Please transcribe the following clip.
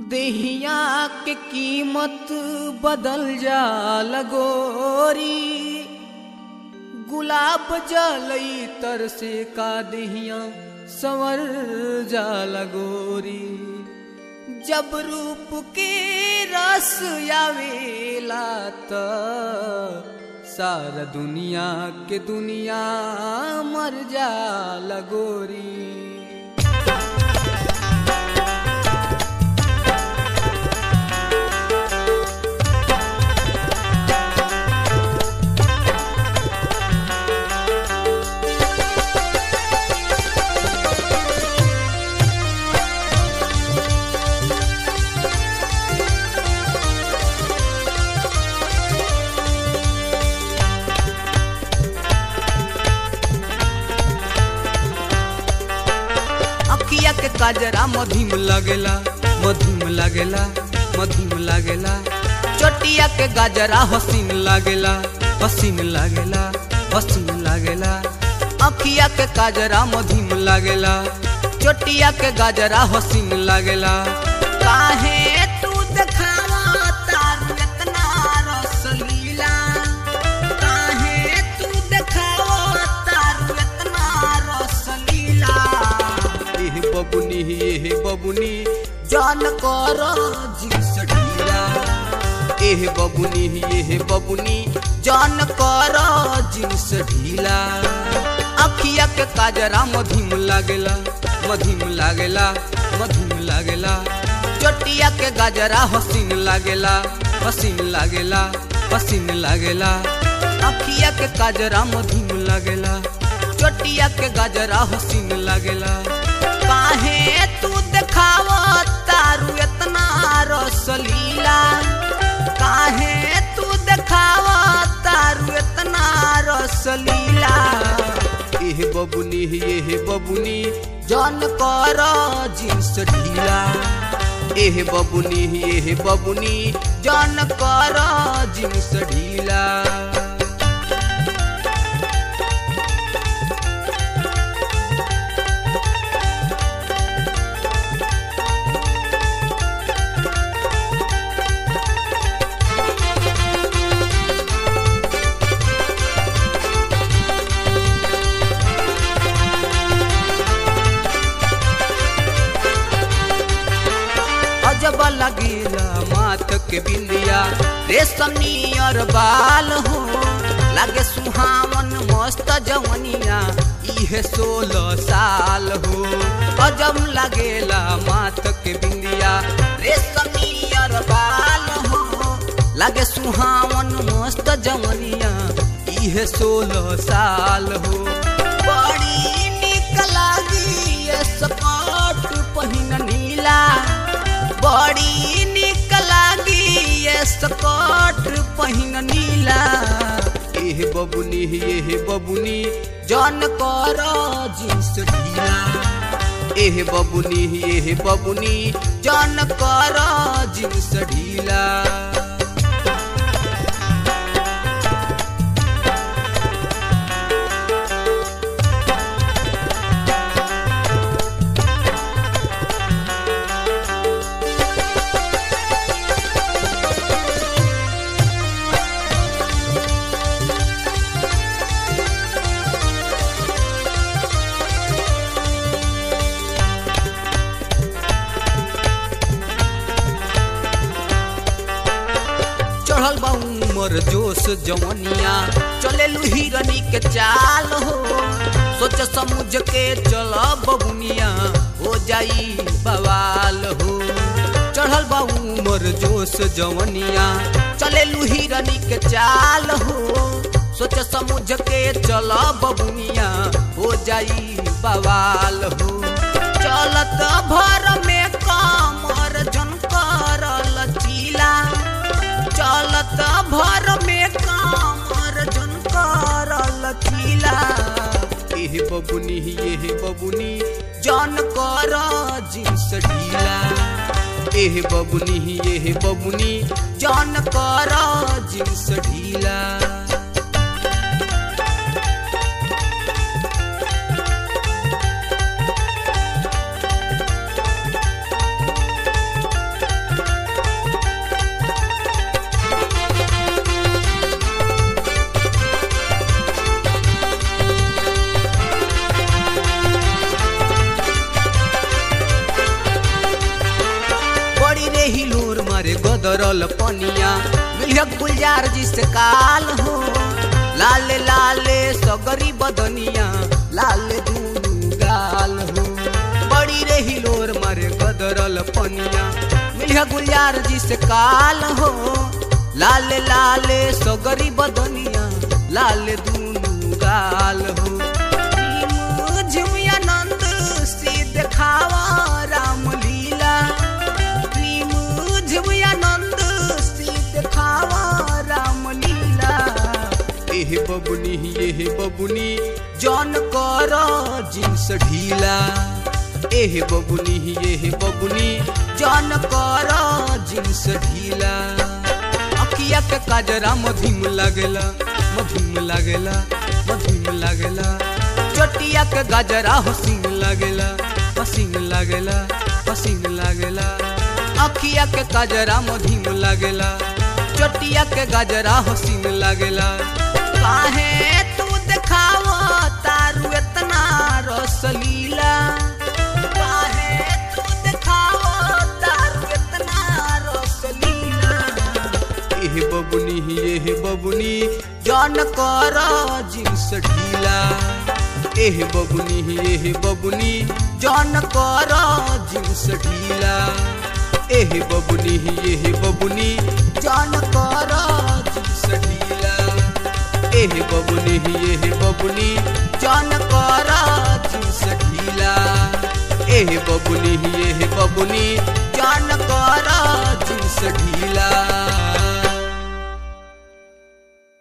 देहिया के कीमत बदल जा लगोरी गुलाब जलई तर से का देहिया संवर जा लगोरी जब रूप के रस आवेला त सारा दुनिया के दुनिया मर जा लगोरी अखिया के काजरा मधुम लगेला मधुम लगेला मधुम लगेला चटिया के गाजरा हसीन लगेला हसीन लगेला हसीन लगेला अखिया के काजरा मधुम लगेला चटिया के गाजरा हसीन लगेला काहे तू देखावा तारू इतना रसलीला काहे तू देखावा तारू इतना रसलीला एह बबुनी एह बबुनी जान कर जिस ढीला एह बबुनी एह बबुनी जान कर जिस ढीला अखिया के काजरा मधुम लागेला मधुम लागेला मधुम लागेला चटिया के गाजरा हसीन लागेला हसीन लागेला हसीन लागेला अखिया के काजरा मधुम लागेला चटिया के गाजरा हसीन लागेला काहे तू देखावा तारू इतना रसलीला काहे तू देखावा तारू इतना रसलीला एह बबुनी एह बबुनी जान कर जिस ढीला एह बबुनी एह बबुनी जान कर जिस ढीला अजब लगेला माथ के बिंदिया रेशम नियर बाल हो लागे सुहावन मस्त जवनिया इहे सोलह साल हो अजब लगेला माथ के बिंदिया रेशम नियर बाल हो लागे सुहावन मस्त जवनिया इहे सोलह साल हो बड़ी निक लागी ये स्कर्ट पहिन नीला बड़ी निक लागी ये स्कर्ट पहिन नीला एह बबुनी एह बबुनी जन कर जिस ढीला एह बबुनी एह बबुनी जन कर जिस ढीला चढ़ल बा उमर जोश जवनिया चले हिरनी के चाल हो सोच समझ के चल बबुनिया हो जाई बवाल हो चढ़ल बा उमर जोश जवनिया चले हिरनी के चाल हो सोच समझ के चल बबुनिया हो जाई बवाल हो चलत भर में कमर झनकर लचीला चलत भर में कामर झनकर लचीला एह बबुनी एह बबुनी जन कर जिस ढीला एह बबुनी एह बबुनी जन कर जिस ढीला गदरल पनिया मिलिया गुलजार जी से काल हो लाले लाले सगरी बदनिया लाले दूनु गाल हो बड़ी रे हिलोर मारे गदरल पनिया मिलिया गुलजार जी से काल हो लाले लाले सगरी बदनिया लाले दूनु गाल हो झुमियानंद से देखावा राम लीला प्रेम झुमियानंद से देखावा राम लीला एह बबुनी एह बबुनी जौन कर जिन्स ढीला एह बबुनी एह बबुनी जौन कर जिन्स ढीला अखिया के काजरा मधिम लागेला मधिम लागेला मधिम लागेला चटिया के गजरा हसीन लागेला हसीन लागेला हसीन लागेला अखिया के गजरा मधिम लागेला चटिया के गजरा हसीन लागेला काहे तू देखाव तारू इतना रसलीला काहे तू देखाव तारू इतना रसलीला एह बबुनी एह बबुनी जन कर जिन्स ढीला एह बबुनी एह बबुनी जन कर जिन्स ढीला एह बबुनी एह बबुनी जन कर जिन्स ढीला एह बबुनी एह बबुनी जन कर जिन्स ढीला एह बबुनी एह बबुनी